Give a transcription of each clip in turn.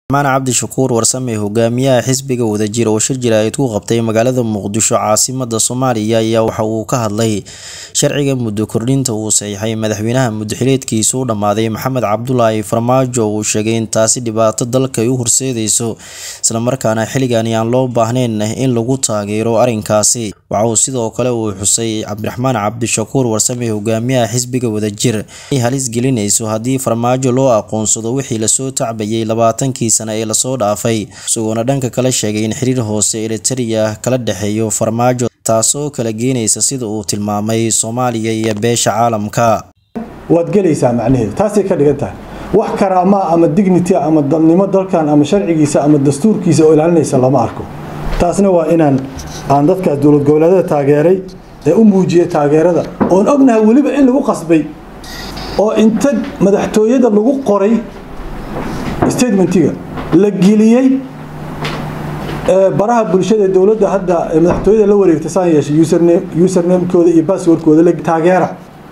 maan cabdishakuur warsame hogaamiyaha xisbiga wadajir oo shir jira-id ku qabtay magaalada muqdisho caasimada soomaaliya ayaa waxa uu ka hadlay sharciga muddo kordhinta uu saxiixay madaxweynaha muddaxileedkiisa u dhammaaday maxamed cabdulaahi farmaajo uu sheegay in taasi dhibaato dalka ay u horseedayso islamarkaana xilligani aan loo baahnayn in lagu taageero arrinkaasi waxa uu sidoo kale uu xusay cabdiraxmaan cabdishakuur warsame hogaamiyaha xisbiga wadajir ay halis gelinayso haddii farmaajo loo aqoonsado wixii lasoo tacbayay labaatankii sano ee lasoo dhaafay isagoona dhanka kale sheegay in xiriir hoose eritereya kala dhexeeyo farmaajo taasoo kala geenaysa sida uu tilmaamay soomaaliya iyo beesha caalamka waad gelaysaa macnaheedu taasay ka dhigan tahay wax karaamaa ama dignity ama dalnimo dalkan ama sharcigiisa ama dastuurkiisa oo ilaalinaysa lama arko taasna waa inaan aan dadkaas dowlad goboleedyada taageeray ee u muujiyay taageerada oon ognahay weliba in lagu qasbay oo inta madaxtooyada lagu qoray statementiga la geliyey baraha bulshada dowladda hadda madaxtooyada la wareegta saan yeeshay usernamekooda iyo basswordkooda la taageera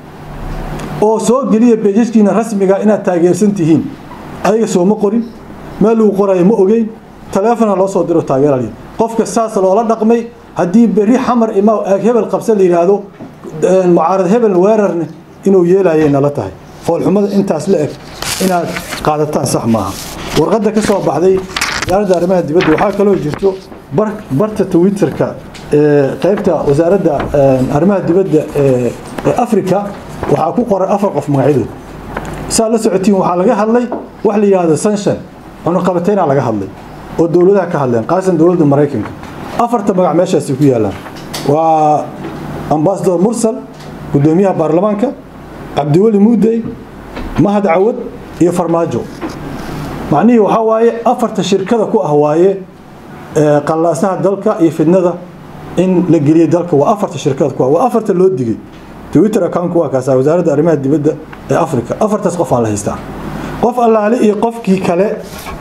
oo soo geliya beejajkiina rasmiga inaad taageersan tihiin adiga sooma qorin meel lagu qorayo ma ogeyn taleefona loo soo diro taageera qofka saas loola dhaqmay haddii berri xamar imaa aag hebel qabsa la yidhaahdo mucaarad hebel weerarne inuu yeelayay nala tahay foolxumada intaas la eg inaad qaadataan sax maaha warqadda ka soo baxday wasaaradda arrimaha dibadda waxaa kaloo jirto barta twitterka qaybta wasaaradda arrimaha dibadda ee africa waxaa ku qoran afar qof magacyadood saa la socotiin waxaa laga hadlay wax la yidhaahdo sanshan cunuqabateyna laga hadlay oo dowladaha ka hadleen qaasan dowladda maraykanka afarta magac meeshaasi ku yaalaan waa ambasador mursal gudoomiyaha baarlamaanka cabdiweli muudey mahad cawad iyo farmaajo macnihii waxaa waaye afarta shirkada ku ah waaye qallaasaha dalka iyo fidnada in la geliya dalka waa afarta shirkada ku ah waa afarta loo digay twitter accountku waa kaasa wasaaradda arrimaha dibadda ee africa afartaas qof aan la haystaa qof allaale iyo qofkii kale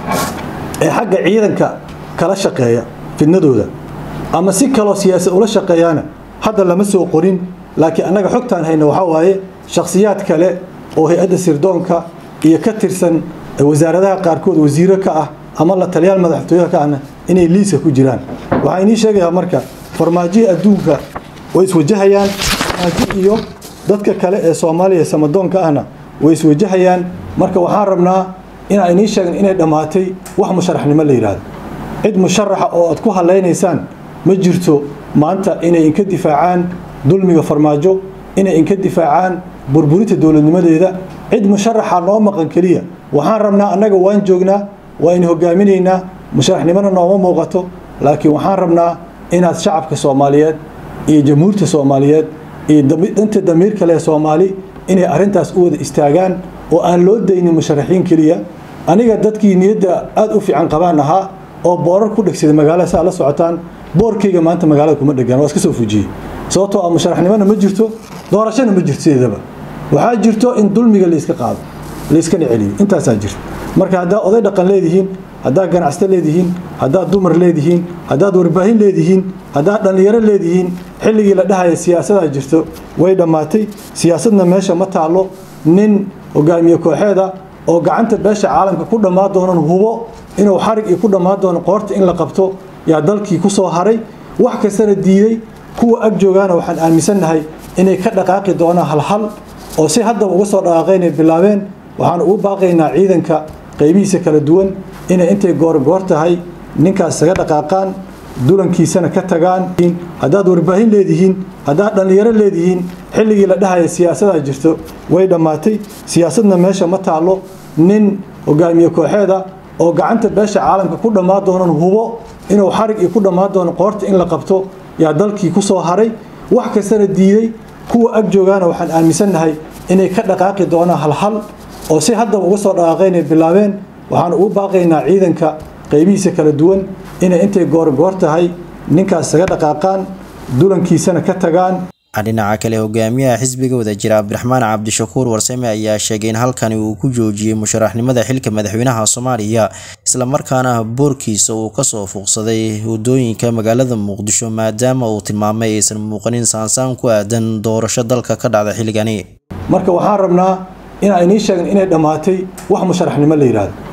ee xagga ciidanka kala shaqeeya fidnadooda ama si kaloo siyaasad ula shaqeeyaana hadda lama soo qorin laakiin annaga xogtaan hayna waxaa waaye shakhsiyaad kale oo hay-adda sirdoonka iyo ka tirsan wasaaradaha qaarkood wasiiro ka ah ama la taliyaal madaxtooyaha ka ahna inay liiska ku jiraan waxaa inii sheegayaa marka farmaajihii adduunka way iswajahayaan farmaajo iyo dadka kale ee soomaaliya samadoonka ahna way iswajahayaan marka waxaan rabnaa inaan inii sheegn inay dhammaatay wax musharaxnimo la yidhaahdo cid musharaxa oo aad ku halaynaysaan ma jirto maanta inay inka difaacaan dulmiga farmaajo inay inka difaacaan burburinta dowladnimadeeda cid musharaxa noo maqan keliya waxaan rabnaa annaga waan joognaa waa in hogaaminaynaa musharaxnimona nooma muuqato laakiin waxaan rabnaa inaad shacabka soomaaliyeed iyo jamhuurta soomaaliyeed iyo danta damiir kale ee soomaali inay arrintaas u wada istaagaan oo aan loo daynin musharaxiin keliya aniga dadkii niyadda aada u fiican qabaan ahaa oo boorar ku dhegsaday magaalada saa la socotaan boorkayga maanta magaalada kuma dhegaan waa iska soo fujiyey sababtoo ah musharaxnimona ma jirto doorashona ma jirto sideedaba waxaa jirto in dulmiga layska qaado layskana celiyo intaasaa jirto marka haddaa oday dhaqan leedihiin haddaad ganacsato leedihiin haddaad dumar leedihiin haddaad warbaahin leedihiin haddaad dhallinyaro leedihiin xilligii la dhahaya siyaasadaa jirto way dhammaatay siyaasadna meesha ma taallo nin hogaamiye kooxeeda oo gacanta beesha caalamka ku dhammaan doonan hubo inuu xarig iyo ku dhammaan doono qoorta in la qabto yaa dalkii ku soo haray wax kastana diiday kuwa ag joogaana waxaan aaminsannahay inay ka dhaqaaqi doonaan halhal oo si haddaba uga soo dhaqaaqaynay bilaabeen waxaan ugu baaqaynaa ciidanka qaybihiisa kala duwan inay intay goorgoor tahay ninkaas isaga dhaqaaqaan dulankiisana ka tagaan haddaad warbaahin leedihiin haddaad dhallinyaro leedihiin xilligii la dhahaya siyaasadaa jirto way dhammaatay siyaasadna meesha ma taallo nin hogaamiye kooxeeda oo gacanta beesha caalamka ku dhammaan doonan hubo inuu xarig iyo ku dhammaan doono qoorta in la qabto yaa dalkii ku soo haray wax kastana diiday kuwa ag joogaana waxaan aaminsannahay inay ka dhaqaaqi doonaan halhal oo si haddaba uga soo dhaqaaqaynay bilaabeen waxaan ugu baaqaynaa ciidanka qaybihiisa kala duwan inay intay goorgoor tahay ninkaas isaga dhaqaaqaan dulankiisana ka tagaan dhinaca kale hogaamiyaha xisbiga wadajira cabdiraxmaan cabdishakuur warsame ayaa sheegay in halkani uu ku joojiyey musharaxnimada xilka madaxweynaha soomaaliya islamarkaana boorkiisa uu kasoo fuuqsaday wadooyinka magaalada muqdisho maadaama uu tilmaamay aysan muuqanin saansaan ku aadan doorasho dalka ka dhacda xilligani marka waxaan rabnaa inaan inii sheegn inay dhammaatay wax musharaxnimo la yidhaahdo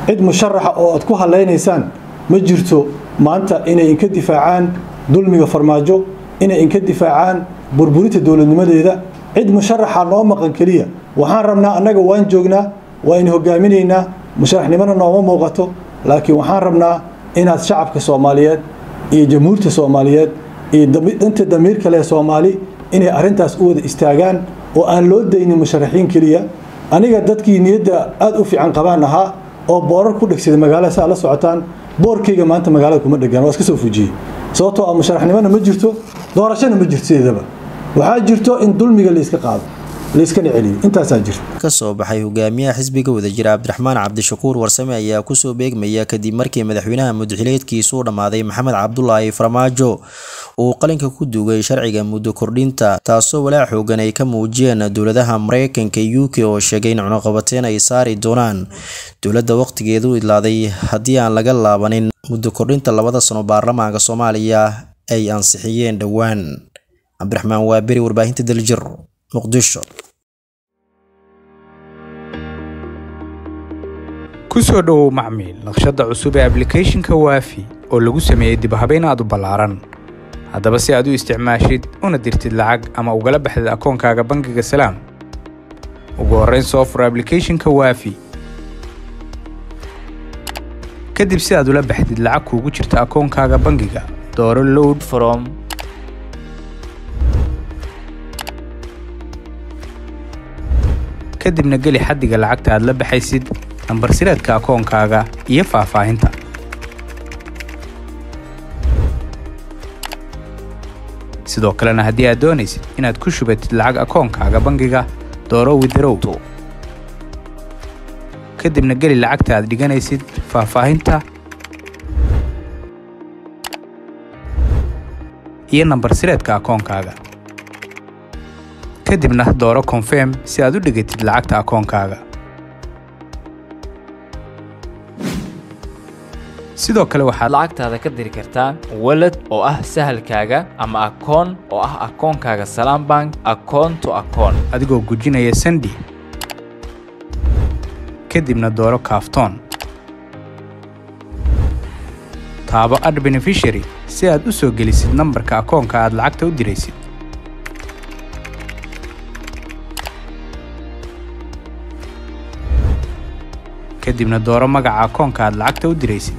cid musharaxa oo aad ku hallaynaysaan ma jirto maanta inay inka difaacaan dulmiga farmaajo inay inka difaacaan burburinta dowladnimadeeda cid musharaxa noo maqan keliya waxaan rabnaa annaga waan joognaa waa in hogaaminaynaa musharaxnimona nooma muuqato laakiin waxaan rabnaa inaad shacabka soomaaliyeed iyo jamhuurta soomaaliyeed iyo danta damiirka leh soomaali inay arrintaas u wada istaagaan oo aan loo daynin musharaxiin keliya aniga dadkii niyadda aada u fiican qabaan ahaa oo boorar ku dhegsaday magaalada si aad la socotaan boorkayga maanta magaalada kuma dhegaan waa iska soo fujiyey sababtoo ah musharaxnimona ma jirto doorashona ma jirto sideedaba waxaa jirto in dulmiga layska qaado layskana celiyo intaasaa jirta kasoo baxay hogaamiyaha xisbiga wadajira cabdiraxmaan cabdishakuur warsame ayaa kusoo beegmaya kadib markii madaxweynaha mudaxileedkiisu u dhammaaday maxamed cabdulaahi farmaajo uu qalinka ku duugay sharciga muddo kordhinta taasoo walaac xoogan ay ka muujiyeen dowladaha mareykanka u k oo sheegay in cunuqabateen ay saari doonaan dowladda waqtigeedu idlaaday haddii aan laga laabanin muddo kordhinta labada sano baarlamaanka soomaaliya ay ansixiyeen dhowaan cabdiraxmaan waaberi warbaahinta daljir muqdisho ku soo dhowow macmiil naqshadda cusub ee ablicathonka waafi oo lagu sameeyey dibhabayn aad u ballaaran haddaba si aad u isticmaashid una dirtid lacag ama ugala baxdid akoonkaaga bangiga salaam ugu horrayn soo fur ablicathonka waafi kadib si aad ula baxdid lacag kuugu jirta akoonkaaga bangiga dooro load from kadibna geli xaddiga lacagta aad la baxaysid nambar sireedka akoonkaaga iyo faahfaahinta sidoo kalena haddii aad doonaysid inaad ku shubatid lacag akoonkaaga bangiga dooro widarow kadibna geli lacagta aad dhiganaysid faahfaahinta iyo nambar sireedka akoonkaaga kadibna dooro konfirm si aad u dhigatid lacagta akoonkaaga sidoo kale waxaad lacagtaada ka diri kartaa walad oo ah sahalkaaga ama akoon oo ah akoonkaaga salaam bank akoon to akoon adigoo gujinaya sandi kadibna dooro kaaftoon taabo ad benefishary si aad u soo gelisid nambarka akoonka aad lacagta u diraysid kadibna dooro magaca akoonka aad lacagta u diraysid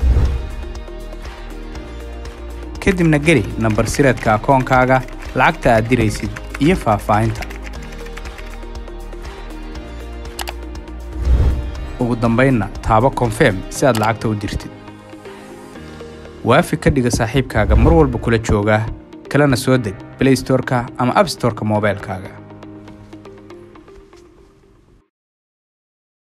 kadibna geli nambar sireedka akoonkaaga lacagta aad diraysid iyo faahfaahinta ugu dambaynna taabo konfirm si aad lacagta u dirtid waafi ka dhiga saaxiibkaaga mar walba kula jooga kalena soo deg blaystorka ama abstorka moobaylkaaga